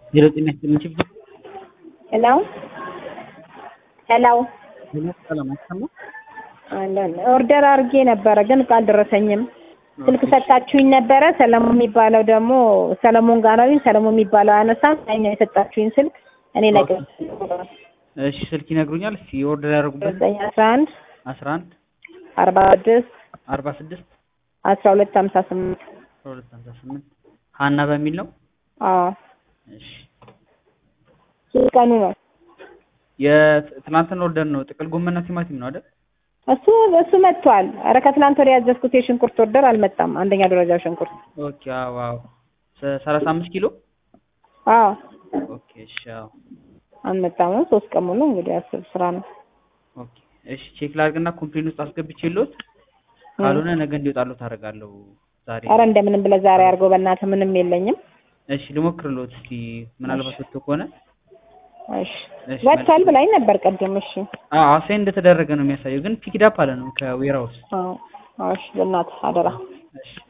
ዜሮ ጤና ይስጥልኝ ቺፍ ሄሎ ሄሎ ዜና ሰላም አይሰማ አለን ኦርደር አድርጌ ነበረ ግን እቃ አልደረሰኝም። ስልክ ሰጣችሁኝ ነበረ። ሰለሞን የሚባለው ደግሞ ሰለሞን ጋር ነው። ሰለሞን የሚባለው አነሳም እኛ የሰጣችሁኝ ስልክ እኔ ነቅ እሺ ስልክ ይነግሩኛል እስኪ ኦርደር ያደረጉበት ዘጠኝ አስራ አንድ አስራ አንድ አርባ ስድስት አርባ ስድስት አስራ ሁለት ሀምሳ ስምንት አስራ ሁለት ሀምሳ ስምንት ሀና በሚል ነው አዎ እሺ ሶስት ቀኑ ነው። የትናንትን ኦርደር ነው ጥቅል ጎመንና ቲማቲም ነው አይደል እሱ እሱ መጥቷል። ኧረ ከትላንት ወዲያ ያዘዝኩት የሽንኩርት ኦርደር አልመጣም። አንደኛ ደረጃ ሽንኩርት ኦኬ አዎ አዎ ሰ- ሰላሳ አምስት ኪሎ አዎ ኦኬ እሺ አዎ አልመጣም። ሶስት ቀን ሙሉ እንግዲህ አስብ ስራ ነው። ኦኬ እሺ ቼክ ላድርግና ኮምፕሌን ውስጥ አስገብቼልዎት ካልሆነ ነገ እንዲወጣልዎት አደርጋለሁ ዛሬ ኧረ እንደምንም ብለህ ዛሬ አድርገው በእናትህ ምንም የለኝም። እሺ ልሞክርልዎት እስኪ ምናልባት ወጥቶ ከሆነ እሺ እሺ ወጥቷል ብላኝ ነበር ቅድም። እሺ አዎ አሳይን እንደተደረገ ነው የሚያሳየው ግን ፒክድ አፕ አለ ነው ከዌራውስ አዎ አዎ፣ እሺ በእናትህ አደራ። እሺ